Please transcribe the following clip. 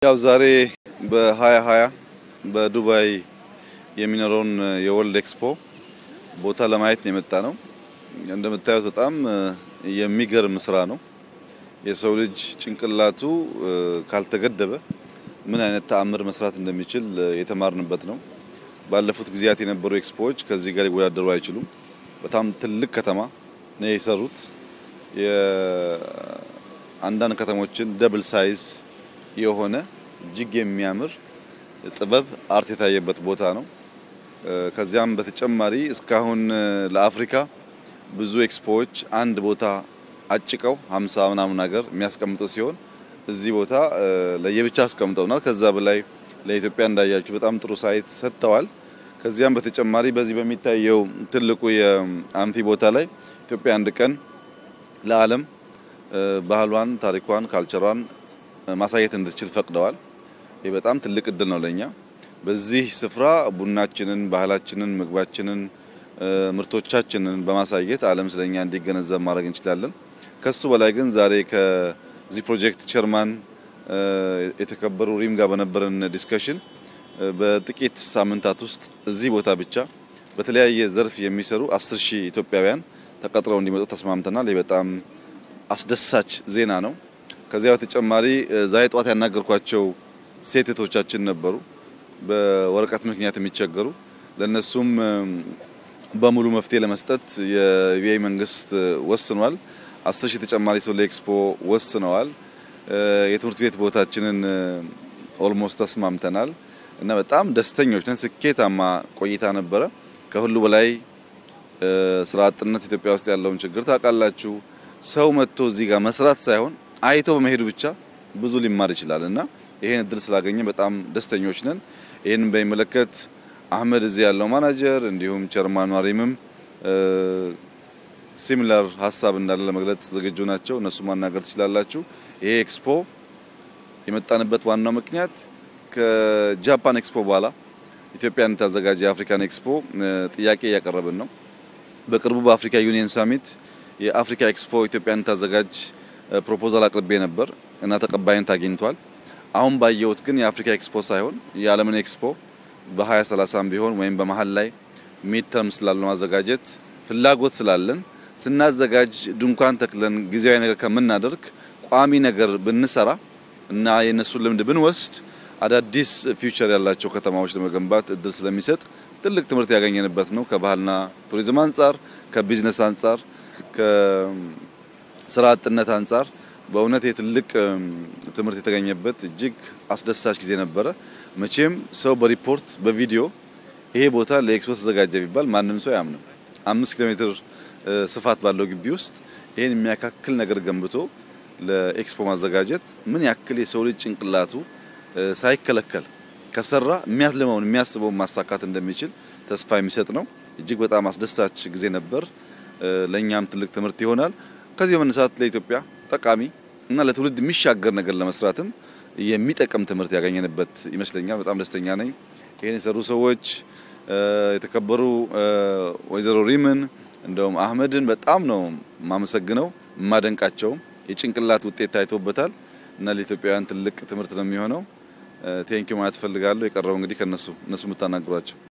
ያው ዛሬ በ2020 በዱባይ የሚኖረውን የወርልድ ኤክስፖ ቦታ ለማየት ነው የመጣ ነው። እንደምታዩት በጣም የሚገርም ስራ ነው። የሰው ልጅ ጭንቅላቱ ካልተገደበ ምን አይነት ተአምር መስራት እንደሚችል የተማርንበት ነው። ባለፉት ጊዜያት የነበሩ ኤክስፖዎች ከዚህ ጋር ሊወዳደሩ አይችሉም። በጣም ትልቅ ከተማ ነው የሰሩት። የአንዳንድ ከተሞችን ደብል ሳይዝ የሆነ እጅግ የሚያምር ጥበብ አርት የታየበት ቦታ ነው። ከዚያም በተጨማሪ እስካሁን ለአፍሪካ ብዙ ኤክስፖዎች አንድ ቦታ አጭቀው ሀምሳ ምናምን ሀገር የሚያስቀምጡ ሲሆን እዚህ ቦታ ለየብቻ አስቀምጠውናል። ከዛ በላይ ለኢትዮጵያ እንዳያችሁ በጣም ጥሩ ሳይት ሰጥተዋል። ከዚያም በተጨማሪ በዚህ በሚታየው ትልቁ የአምፊ ቦታ ላይ ኢትዮጵያ አንድ ቀን ለዓለም ባህሏን፣ ታሪኳን፣ ካልቸሯን ማሳየት እንድትችል ፈቅደዋል። ይህ በጣም ትልቅ እድል ነው ለኛ። በዚህ ስፍራ ቡናችንን፣ ባህላችንን፣ ምግባችንን፣ ምርቶቻችንን በማሳየት ዓለም ስለኛ እንዲገነዘብ ማድረግ እንችላለን። ከሱ በላይ ግን ዛሬ ከዚህ ፕሮጀክት ቸርማን የተከበሩ ሪም ጋር በነበረን ዲስከሽን በጥቂት ሳምንታት ውስጥ እዚህ ቦታ ብቻ በተለያየ ዘርፍ የሚሰሩ አስር ሺህ ኢትዮጵያውያን ተቀጥረው እንዲመጡ ተስማምተናል። ይህ በጣም አስደሳች ዜና ነው። ከዚያ በተጨማሪ ዛሬ ጠዋት ያናገርኳቸው ሴት እህቶቻችን ነበሩ፣ በወረቀት ምክንያት የሚቸገሩ ለነሱም በሙሉ መፍትሄ ለመስጠት የቪአይ መንግስት ወስኗል። አስር ሺህ ተጨማሪ ሰው ለኤክስፖ ወስነዋል። የትምህርት ቤት ቦታችንን ኦልሞስት ተስማምተናል እና በጣም ደስተኞች ነን። ስኬታማ ቆይታ ነበረ። ከሁሉ በላይ ስራ አጥነት ኢትዮጵያ ውስጥ ያለውን ችግር ታውቃላችሁ። ሰው መጥቶ እዚህ ጋር መስራት ሳይሆን አይቶ በመሄዱ ብቻ ብዙ ሊማር ይችላል እና ይሄን እድል ስላገኘ በጣም ደስተኞች ነን። ይህንን በሚመለከት አህመድ እዚህ ያለው ማናጀር እንዲሁም ቸርማን ማሪምም ሲሚላር ሀሳብ እንዳለ ለመግለጽ ዝግጁ ናቸው። እነሱ ማናገር ትችላላችሁ። ይሄ ኤክስፖ የመጣንበት ዋናው ምክንያት ከጃፓን ኤክስፖ በኋላ ኢትዮጵያ እንድታዘጋጅ የአፍሪካን ኤክስፖ ጥያቄ እያቀረብን ነው። በቅርቡ በአፍሪካ ዩኒየን ሳሚት የአፍሪካ ኤክስፖ ኢትዮጵያ እንድታዘጋጅ ፕሮፖዛል አቅርቤ ነበር እና ተቀባይነት አግኝቷል። አሁን ባየሁት ግን የአፍሪካ ኤክስፖ ሳይሆን የዓለምን ኤክስፖ በ2030 ቢሆን ወይም በመሀል ላይ ሚድ ተርም ስላለ ማዘጋጀት ፍላጎት ስላለን ስናዘጋጅ ድንኳን ተክለን ጊዜያዊ ነገር ከምናደርግ ቋሚ ነገር ብንሰራ እና የእነሱን ልምድ ብንወስድ አዳዲስ ፊውቸር ያላቸው ከተማዎች ለመገንባት እድል ስለሚሰጥ ትልቅ ትምህርት ያገኘንበት ነው። ከባህልና ቱሪዝም አንጻር፣ ከቢዝነስ አንጻር፣ ከስራ አጥነት አንጻር በእውነት የትልቅ ትምህርት የተገኘበት እጅግ አስደሳች ጊዜ ነበረ። መቼም ሰው በሪፖርት በቪዲዮ ይሄ ቦታ ለኤክስፖ ተዘጋጀ ቢባል ማንም ሰው አያምንም። አምስት ኪሎ ሜትር ስፋት ባለው ግቢ ውስጥ ይህን የሚያካክል ነገር ገንብቶ ለኤክስፖ ማዘጋጀት ምን ያክል የሰው ልጅ ጭንቅላቱ ሳይከለከል ከሰራ የሚያልመውን የሚያስበውን ማሳካት እንደሚችል ተስፋ የሚሰጥ ነው። እጅግ በጣም አስደሳች ጊዜ ነበር። ለእኛም ትልቅ ትምህርት ይሆናል። ከዚህ በመነሳት ለኢትዮጵያ ጠቃሚ እና ለትውልድ የሚሻገር ነገር ለመስራትም የሚጠቅም ትምህርት ያገኘንበት ይመስለኛል። በጣም ደስተኛ ነኝ። ይህን የሰሩ ሰዎች የተከበሩ ወይዘሮ ሪምን እንደውም አህመድን በጣም ነው የማመሰግነው የማደንቃቸውም የጭንቅላት ውጤት ታይቶበታል እና ለኢትዮጵያውያን ትልቅ ትምህርት ነው የሚሆነው። ቴንኪው ማለት እፈልጋለሁ። የቀረው እንግዲህ ከነሱ እነሱ የምታናግሯቸው